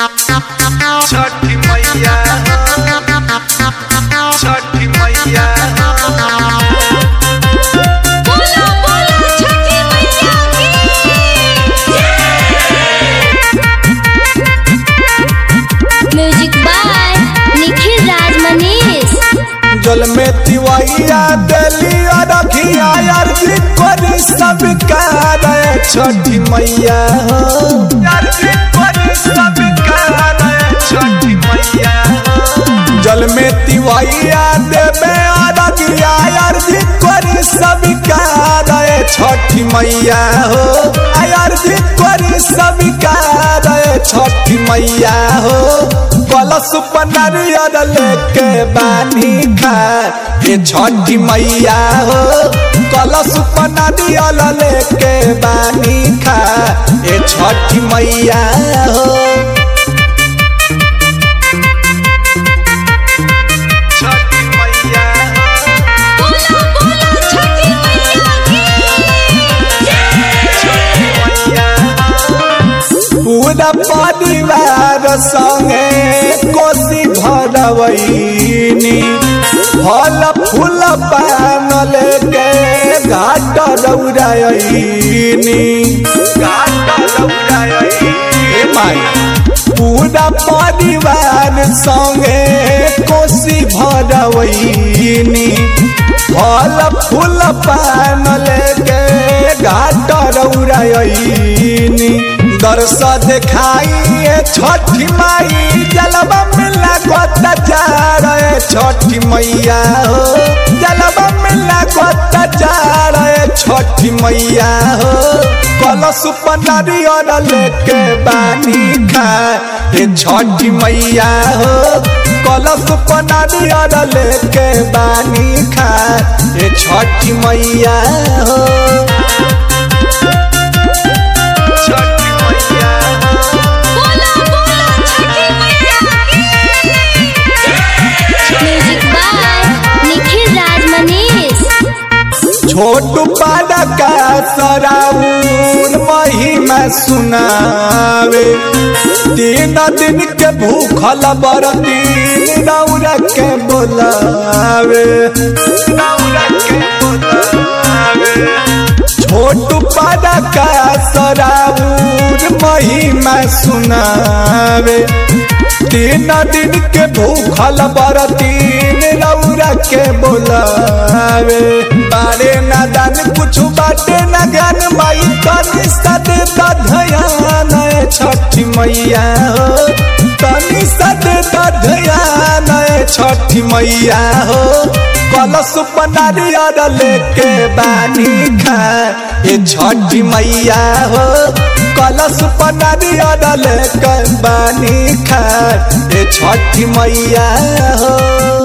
छठी मैया छठी मैया बोलो बोलो छठी मैया की म्यूजिक बाय निखिल राज मनीष जल में तिवैया दिली रखिया अर्जी करी सब कार छठी मैया अर्जी करी सब कार छठी मैया जल में तिवैया देवे रखिया अर्जी करी सब कार छठी मैया हो अर्जी करी सब कार छठी मैया हो कलश पनरियर लेके बानी खा ये छठी मैया हो कलश पनरियर लेके बानी खा ये छठी मैया हो छठी मैया बोलो बोलो छठी मैया की पूरा परिवार संगे कोसी भरवैनी फल फूल पान लेके घाट रौरायनी घाट रौरायनी माई पूरा परिवार संगे कोसी भरवैनी फल फूल पान लेके घाट रौरायनी दर्श देखाई छठी माई जलवा मिला गोत जा रहे छठी मैया हो जलवा मिला गोत जा रहे छठी मैया हो कलश पनरियर लेके बानी खा ये छठी मैया हो कलश पनरियर लेके बानी खा ये छठी मैया हो छठी मैया बोलो बोलो छठी मैया की म्यूजिक बाय निखिल राज मनीष छोटू पादा का सराउन महिमा सुनावे तीन दिन के भूखल बरती नौरा के बोलावे नौरा के बोलावे छोटू पादा का सराउन महिमा सुनावे तीन दिन के भूखल बरतीन रौरा के बोलावे बारे ना दान कुछ बाटे ना ज्ञान माई तनी सदे ध्यान छठी मैया हो तनी सदे ध्यान छठी मैया हो कलश पनारियर लेके बानी खा ये छठी मैया हो कलश पनारियर लेके बानी खा ये छठी मैया हो